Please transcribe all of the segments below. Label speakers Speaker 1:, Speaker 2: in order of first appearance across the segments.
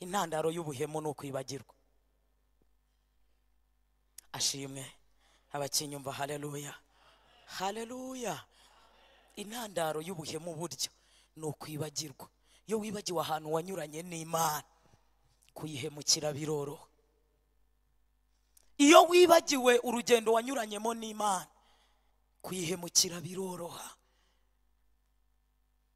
Speaker 1: intandaro y'ubuhemu ni ukwibagirwa ashimwe abakinyumva haleluya haleluya intandaro y'ubuhemu burya ni ukwibagirwa iyo wibagiwe ahantu wanyuranye n'imana kuyihemukira biroroha iyo wibagiwe urugendo wanyuranyemo n'imana kuyihemukira biroroha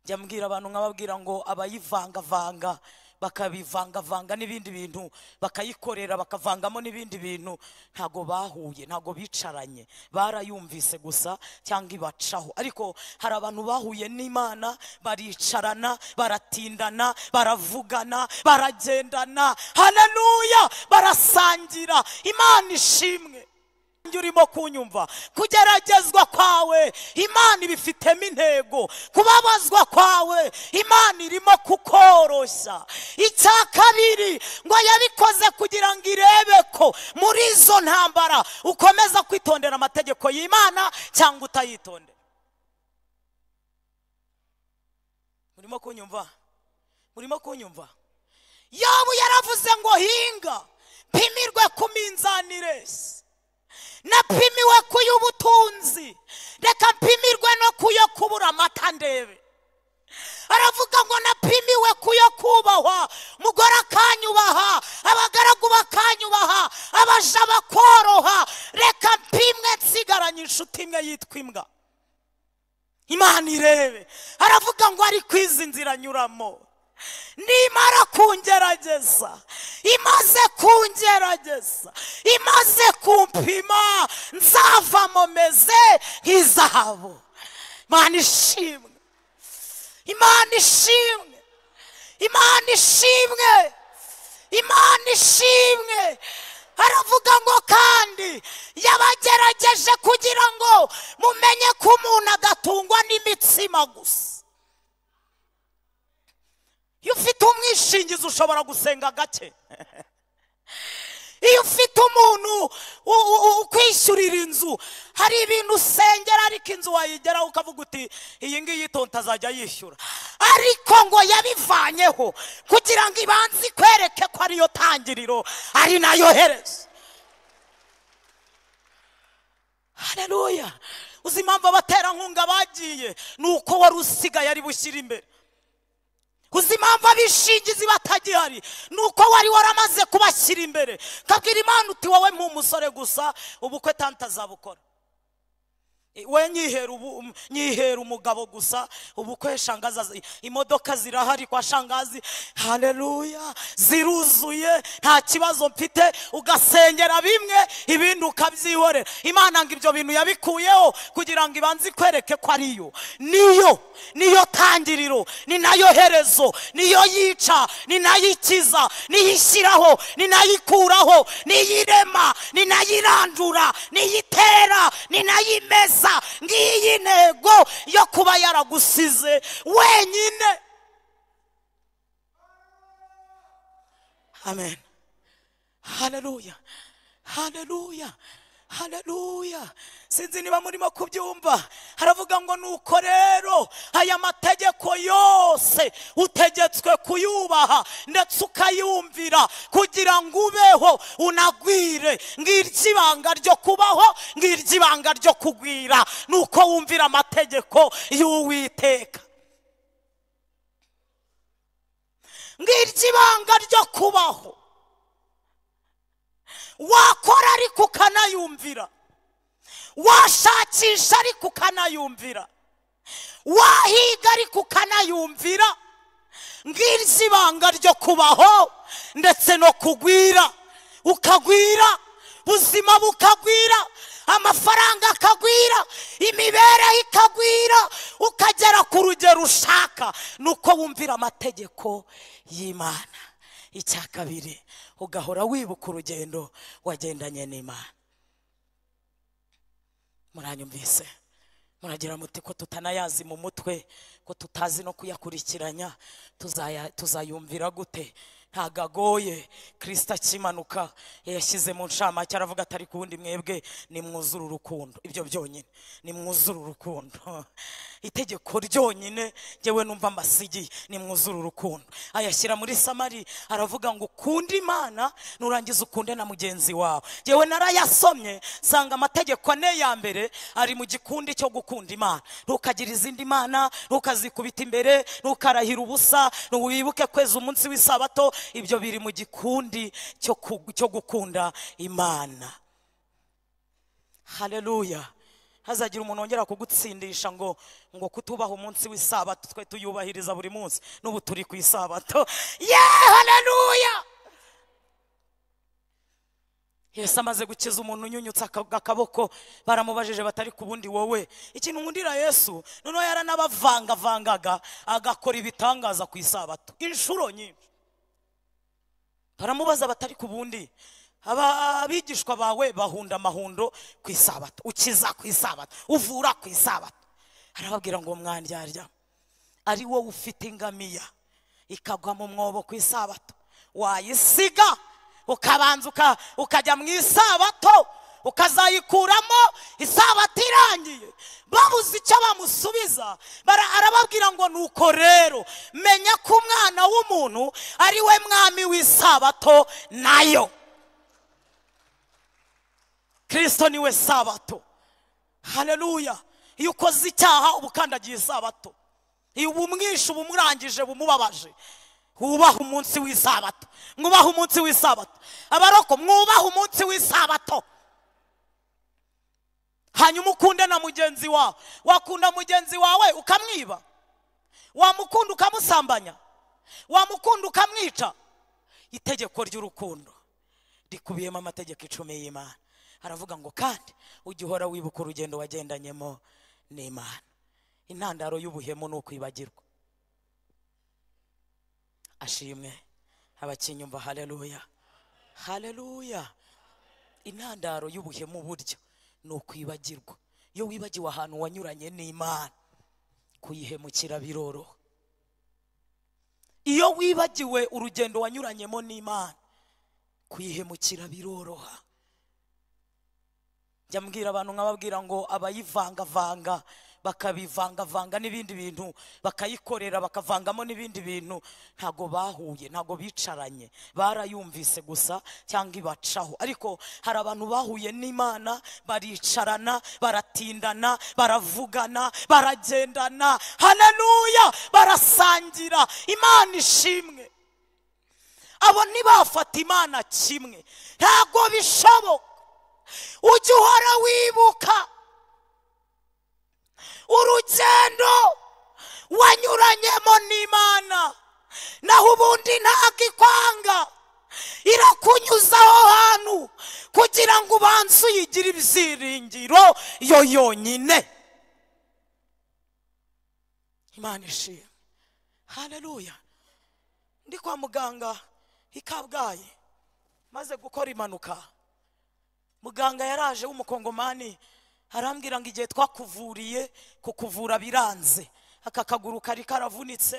Speaker 1: jya mbwira abantu nkababwira ngo abayivangavanga bakabivangavanga n'ibindi bintu bakayikorera bakavangamo n'ibindi bintu ntago bahuye ntago bicaranye barayumvise gusa cyangwa ibacaho ariko hari abantu bahuye n'imana baricarana baratindana baravugana baragendana haleluya barasangira imana ishimwe nanjye urimo kunyumva kugeragezwa kwawe imana ibifitemo intego kubabazwa kwawe imana irimo kukoroshya icya kabiri ngo yabikoze kugira ngo irebe ko muri izo ntambara ukomeza kwitondera amategeko y'imana cyangwa utayitondera murimo kunyumva murimo kunyumva yobu yaravuze ngo hinga pimirwe ku minzani ireshya napimiwe ku y'ubutunzi reka mpimirwe no ku yo kubura amata ndebe aravuga ngo napimiwe ku yo kubahwa mugore akanyubaha abagaragu bakanyubaha abaja bakoroha reka mpimwe nsigaranye inshuti imwe yitwa imbwa imana irebe aravuga ngo ari kwizi nzira anyuramo nimara kungerageza imaze kungerageza imaze kumpima nzavamo meze nk'izahabu imana ishimwe imana ishimwe imana ishimwe imana ishimwe aravuga ngo kandi yabagerageje kugira ngo mumenye ko umuntu adatungwa n'imitsima gusa iyo ufite umwishingizi ushobora gusenga gake iyo ufite umuntu ukwishyurira inzu hari ibintu usengera ariko inzu wayigeraho ukavuga uti iyi ngiyi tonta azajya yishyura ariko ngo yabivanyeho kugira ngo ibanze ikwereke ko ariyo tangiriro ari nayo herezo hareruya uzi impamvu abaterankunga bagiye ni uko wari usigaye ari bushyire imbere uzi impamvu abishingizi batagihari ni uko wari waramaze kubashyira imbere kabwira imana uti wowe nk'umusore gusa ubukwe tante azabukora we nyihera umugabo gusa ubukwe shangaza imodoka zirahari kwa shangazi hareruya ziruzuye nta kibazo mfite ugasengera bimwe ibindi ukabyihorera imana ngo ibyo bintu yabikuyeho kugira ngo ibanze ikwereke ko ariyo niyo niyo tangiriro ni nayo herezo niyo yica ni nayo ikiza niyo ishyiraho ni nayo ikuraho niyo irema ni nayo irandura niyo itera ni nayo imeza gusa ngiyi ntego yo kuba yaragusize wenyine amen haleluya haleluya haleluya sinzi niba murimo kubyumva haravuga ngo nuko rero aya mategeko yose utegetswe kuyubaha ndetse ukayumvira kugira ngo ubeho unagwire ngiryo ibanga ryo kubaho ngiryo ibanga ryo kugwira nuko wumvira amategeko y'uwiteka ngiryo ibanga ryo kubaho wakora ariko ukanayumvira washakisha ariko ukanayumvira wahiga ariko ukanayumvira ngiryo ibanga ryo kubaho ndetse no kugwira ukagwira ubuzima bukagwira amafaranga akagwira imibereho ikagwira ukagera ku rugero ushaka ni uko wumvira amategeko y'imana icya kabiri ugahora wibuka urugendo wagendanye n'imana muranyumvise muragira muti ko tutanayazi mu mutwe ko tutazi no kuyakurikiranya tuzayumvira gute ntago agoye kirisita akimanuka yashyize mu ncamake aravuga atari ku wundi mwebwe nimwuzure urukundo ibyo byonyine nimwuzure urukundo itegeko ryonyine ngewe numva mbasigiye nimwuzure urukundo ayashyira muri samari aravuga ngo ukunde imana nurangiza ukunde na mugenzi wawe ngewe narayasomye nsanga amategeko ane ya mbere ari mu gikundi cyo gukunda imana ntukagire izindi mana ntukazikubita imbere ntukarahira ubusa ntiwibuke kweza umunsi w'isabato ibyo biri mu gikundi cyo ku- cyo gukunda imana haleluya hazagira umuntu wongera kugutsindisha ngo ngo kutubaha umunsi w'isabato twe tuyubahiriza buri munsi n'ubu turi ku isabato ye haleluya yesu amaze gukiza umuntu unyunyutse aka- akaboko baramubajije batari ku bundi wowe ikintu nkundira yesu noneho yaranabavangavangaga agakora ibitangaza ku isabato inshuro nyinshi baramubaza batari ku bundi Aba- abigishwa bawe bahunda amahundo ku isabato ukiza ku isabato uvura ku isabato arababwira ngo mwandyarya ari wowe ufite ingamiya ikagwa mu mwobo ku isabato wayisiga ukabanza uka- ukajya mu isabato ukazayikuramo isabato irangiye babuze icyo bamusubiza bara- arababwira ngo nuko rero menya ko umwana w'umuntu ari we mwami w'isabato nayo kirisito niwe sabato haleluya iyo ukoze icyaha uba ukandagiye isabato iyo ubumwishe uba umurangije bumubabaje wubahe umunsi w'isabato mwubahe umunsi w'isabato abaroko mwubahe umunsi w'isabato hanyuma ukunde na mugenzi wawe wakunda mugenzi wawe ukamwiba wamukunda ukamusambanya wamukunda ukamwica itegeko ry'urukundo rikubiyemo amategeko icumi y'imana aravuga ngo kandi ujye uhora wibuka urugendo wagendanyemo n'imana intandaro y'ubuhemu ni ukwibagirwa ashimwe abakinyumva haleluya haleluya intandaro y'ubuhemu buryo ni ukwibagirwa iyo wibagiwe ahantu wanyuranye n'imana kuyihemukira biroroha iyo wibagiwe urugendo wanyuranyemo n'imana kuyihemukira biroroha njya mbwira abantu nkababwira ngo abayivangavanga bakabivangavanga n'ibindi bintu bakayikorera bakavangamo n'ibindi bintu ntago bahuye ntago bicaranye barayumvise gusa cyangwa ibacaho ariko hari abantu bahuye n'imana baricarana baratindana baravugana baragendana haleluya barasangira imana ishimwe abo ntibafata imana kimwe ntago bishoboka ujye uhora wibuka urugendo wanyuranyemo n'imana naho ubundi ntabwo ikwanga irakunyuzaho hantu kugira ngo ubanze uyigire ibyiringiro yo yonyine imana ishimwe haleluya ndi kwa muganga i kabgayi maze gukora impanuka muganga yaraje w'umukongomani arambwira ngo igihe twakuvuriye kukuvura biranze aka kaguru kari karavunitse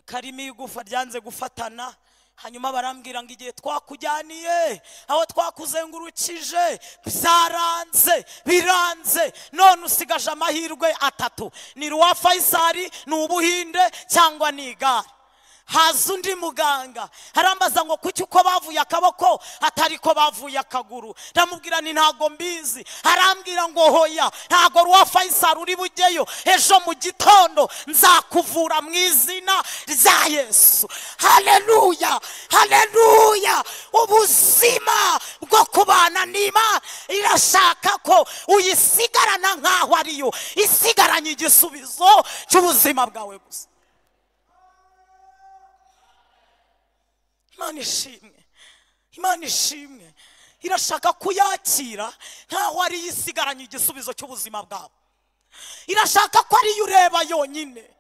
Speaker 1: karimo igufa ryanze gufatana hanyuma barambwira ngo igihe twakujyaniye aho twakuzengurukije byaranze biranze none usigaje amahirwe atatu ni ruwa fayisari ni ubuhinde cyangwa ni igare haza undi muganga arambaza ngo kuki uko bavuye akaboko atari ko bavuye akaguru ndamubwira ni ntago mbizi arambwira ngo hoya ntago ruwa fayisari uri bujyeyo ejo mu gitondo nzakuvura mu izina rya yesu haleluya haleluya ubuzima bwo kubana n'imana irashaka ko uyisigarana nk'aho ariyo isigaranye igisubizo cy'ubuzima bwawe gusa imana ishimwe imana ishimwe irashaka kuyakira nkaho ari yo isigaranye igisubizo cy'ubuzima bwawe irashaka ko ariyo ureba yonyine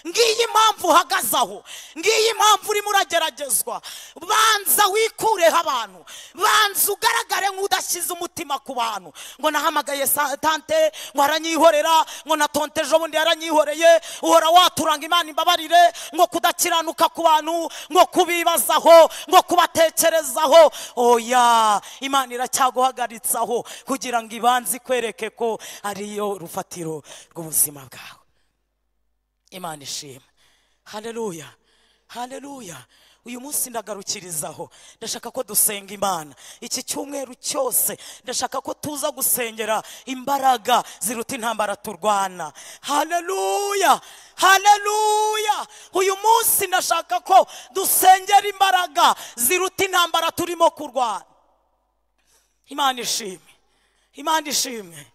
Speaker 1: ngiyi impamvu uhagaze aho ngiyi impamvu urimo urageragezwa banza wikureho abantu banza ugaragare nk'udashyize umutima ku bantu ngo nahamagaye sa- tante ngo aranyihorera ngo na tonte ejo bundi yaranyihoreye uhora waturanga imana imbabarire ngo kudakiranuka ku bantu ngo kubibazaho ngo kubatekerezaho oya imana iracyaguhagaritse aho kugira ngo ibanze ikwereke ko ariyo rufatiro rw'ubuzima bwawe imana ishima hareruya hareruya uyu munsi ndagarukirizaho ndashaka ko dusenga imana iki cyumweru cyose ndashaka ko tuza gusengera imbaraga ziruta intambara turwana hareruya hareruya uyu munsi ndashaka ko dusengera imbaraga ziruta intambara turimo kurwana imana ishimwe imana ishimwe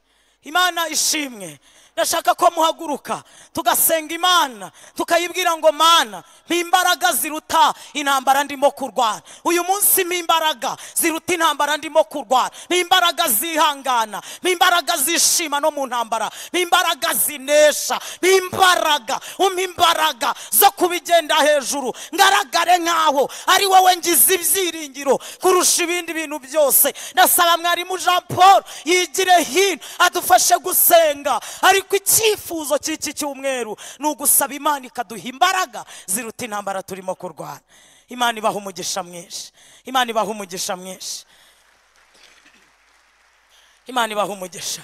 Speaker 1: imana ishimwe ndashaka ko muhaguruka tugasenga imana tukayibwira ngo mana mpimbaraga ziruta intambara ndimo kurwana uyu munsi mpimbaraga ziruta intambara ndimo kurwana mpimbaraga zihangana mpimbaraga zishima no mu ntambara mpimbaraga zinesha mpimbaraga umpa imbaraga zo kubigenda hejuru ngaragare nk'aho ari wowe ngize ibyiringiro kurusha ibindi bintu byose ndasaba mwarimu jean paul yigire hino adufashe gusenga ariko icyifuzo cy'iki cyumweru ni ugusaba imana ikaduha imbaraga ziruta intambara turimo kurwana imana ibaha umugisha mwinshi imana ibaha umugisha mwinshi imana ibaha umugisha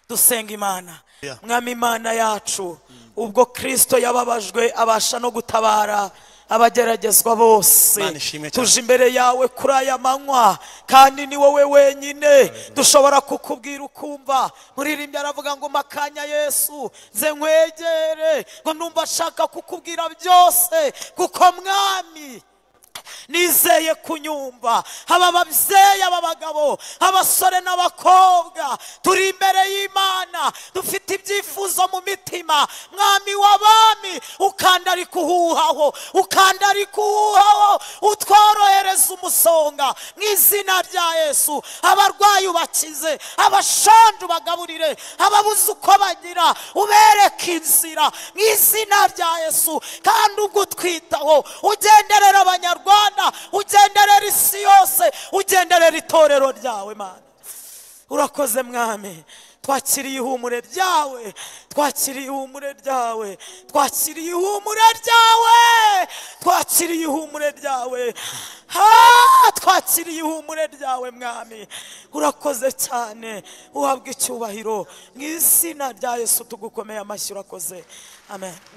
Speaker 1: dusenga imana
Speaker 2: Yeah.
Speaker 1: mwami imana yacu ubwo kristo yababajwe abasha no gutabara abageragezwa bose
Speaker 2: Imana ishimwe cyane.
Speaker 1: tuje imbere yawe kuri aya manywa kandi ni wowe wenyine dushobora kukubwira ukumva muririmbyi aravuga ngo makanya yesu nze nkwegere ngo numva ashaka kukubwira byose kuko mwami nizeye kunyumva haba ababyeyi aba bagabo abasore n'abakobwa turi imbere y'imana dufite ibyifuzo mu mitima mwami w'abami ukanda ari kuhuhaho ukanda ari kuhuhaho utworohereza umusonga mu izina rya yesu abarwayi ubakize abashonje ubagaburire ababuze uko bagira ubereke inzira mu izina rya yesu kandi ubwo utwitaho ugenderera abanyarwanda ugenderera isi yose ugenderera itorero ryawe mana urakoze mwami twakiriye ihumure ryawe twakiriye ihumure ryawe twakiriye ihumure ryawe twakiriye ihumure ryawe ha twakiriye ihumure ryawe mwami urakoze cyane uhabwa icyubahiro mu izina rya yesu tugukomeye amashyi urakoze amen